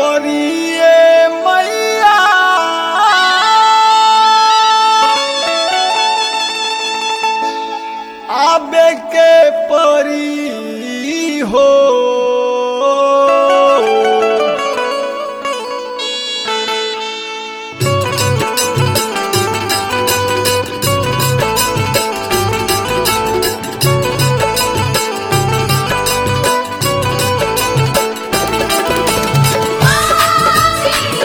परिए मैया आबे के परी हो मेरी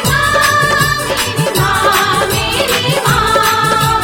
माँ मेरी माँ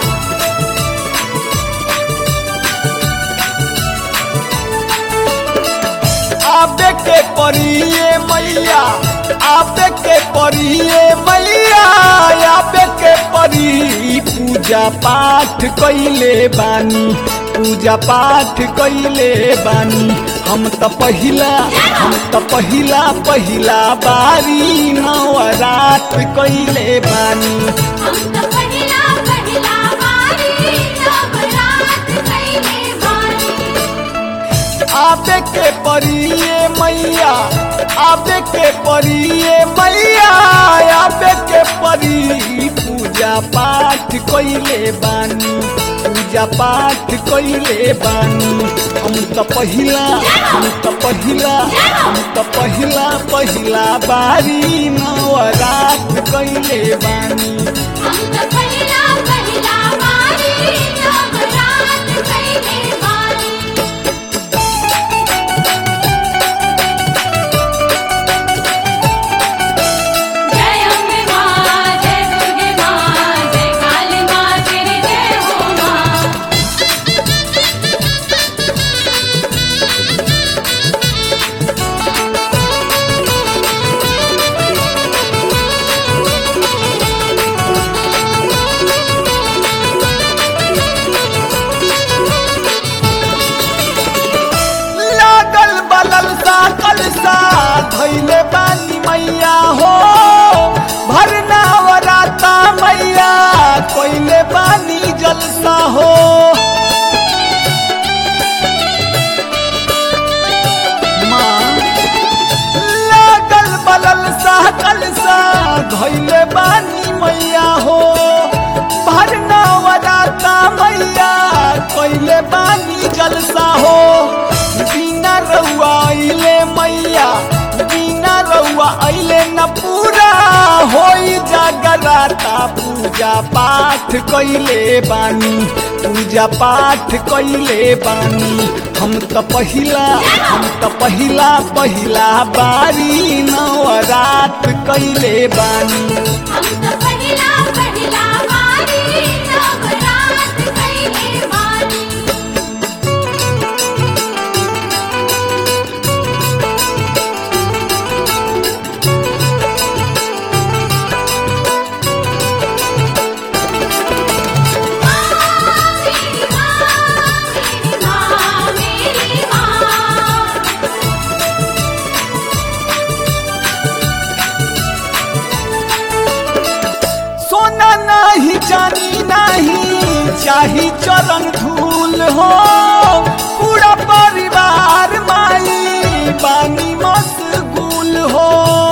आबे के परिए मैया आबे के परिए मैया आबे के परी पूजा पाठ कैले बानी पूजा पाठ कैले बानी हम त पहिला हम त पहिला पहिला बारी नवरात कैले बानी हम तो पहिला पहिला बारी नवरात कैले बानी आबे के परिए मैया आबे के परिए मैया आबे के परी पूजा पाठ कैले बानी पूजा पाठ कैले बानी हम त पहिला हम त पहिला हम त पहिला पहिला बारी नवरात कैले बानी हम तो पहिला पहिला बारी नवरात कैले बानी जय अम्बे माँ जय दुर्गे माँ जय काली माँ तेरी जय हो माँ लागल बलल सा कलसा धैले बानी मैया हो भरना वराता मैया कोइले बानी जलसा हो माँ लागल बलल सा कलसा धैले बानी मैया हो भरना वराता मैया कोइले बानी जलसा हो बिना रउआ अइले मैया बिना रउआ अइले न पूरा होई जागराता पूजा पाठ कैले बानी पूजा पाठ कैले बानी हम त पहिला हम त पहिला पहिला बारी नवरात कैले बानी हम तो पहिला पहिला बारी नवरात कैले बानी मेरी माँ मेरी माँ सोना नहीं चांदी नहीं चाही चरण धूल हो पूरा परिवार माई बानी मशगूल हो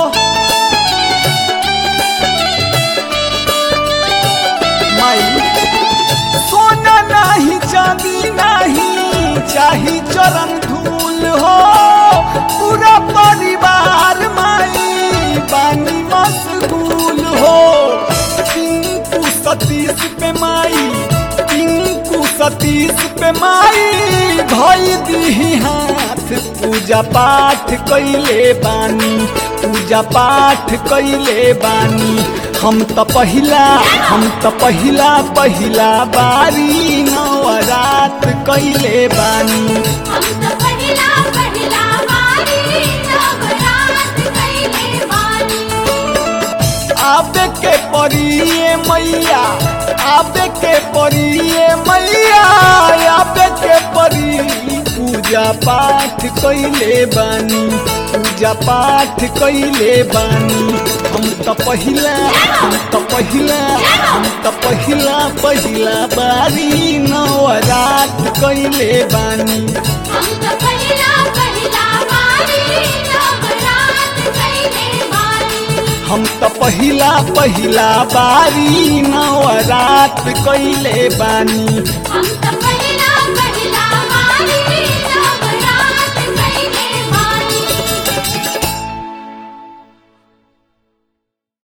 माई सोना नहीं चांदी नहीं चाही चरण धूल हो पूरा परिवार माई बानी मशगूल हो टिंकू सतीश पे माई टिंकू सतीश पे माई धोई दी हाथ पूजा पाठ कैले बानी पूजा पाठ कैले बानी हम त पहिला हम त पहिला पहिला बारी नवरात कैले बानी हम तो पहिला पहिला बारी नवरात कैले बानी आबे के परिए मैया आबे के परिए मैया आबे के परी पूजा पाठ कैले बानी पूजा पाठ कैले बानी हम त पहिला हम त पहिला हम त पहिला पहिला बारी नवरात कैले बानी हम तो पहिला पहिला बारी नवरात कैले बानी हम त पहिला पहिला बारी नवरात कइले बानी हम त